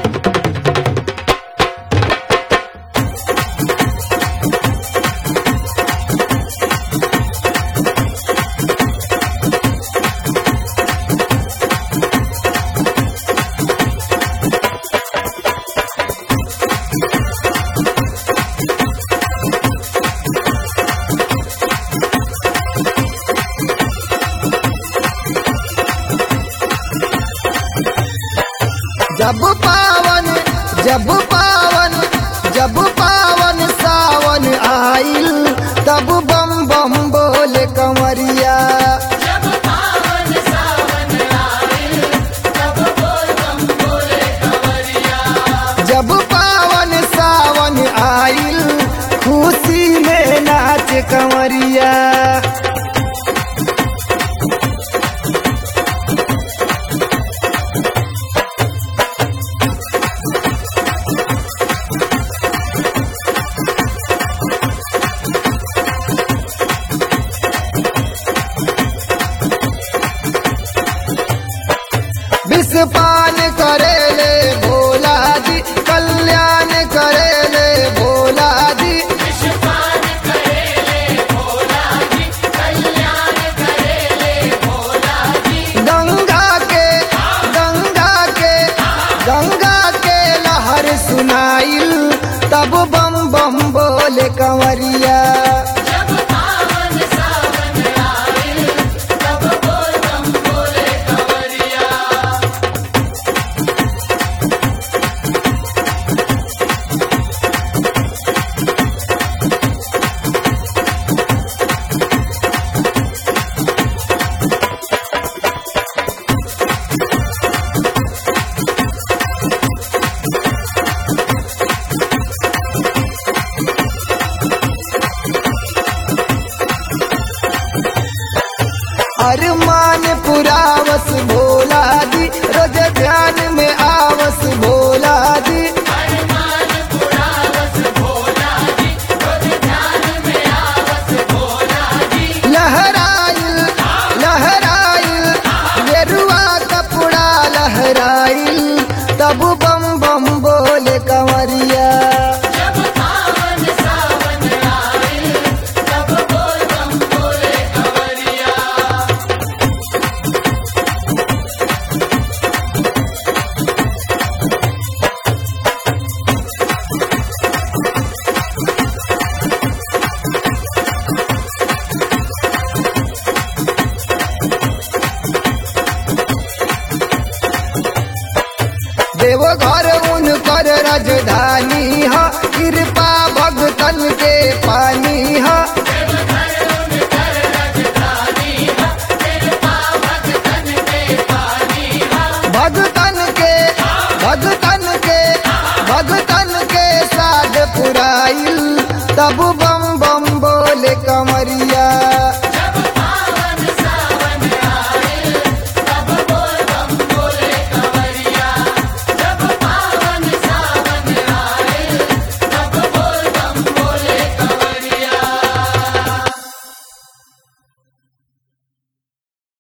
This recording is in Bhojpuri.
जब पावन जब पावन जब पावन सावन आइल तब बम बम बोले कंवरिया जब पावन सावन आए तब बोल बम बोले कंवरिया जब पावन सावन आइल खुशी में नाच कंवरिया विषपान करेले भोला जी कल्याण करेले भोला जी विषपान करेले भोला जी कल्याण करेले भोला जी गंगा के गंगा के गंगा के लहर सुनाइल तब बम बम बोले कंवरिया जब पावन सावन आए तब बोल बम बोले कंवरिया अरमान पुरावस भोला जी रोज ध्यान में आवस भोला जी हनुमान पुरावस भोला जी रोज ध्यान में आवस भोला जी लहराइल लहराइल गेरुआ कपड़ा लहराइल तब बम बम बोले कंवरिया जब पावन सावन आए तब बोल बम बोले कंवरिया देवघर उनकर राजधानी ह कृपा भगतन के पानी ह भगतन के भगतन के भगतन के साथ पुराइल तब बम बम बोले कंवरिया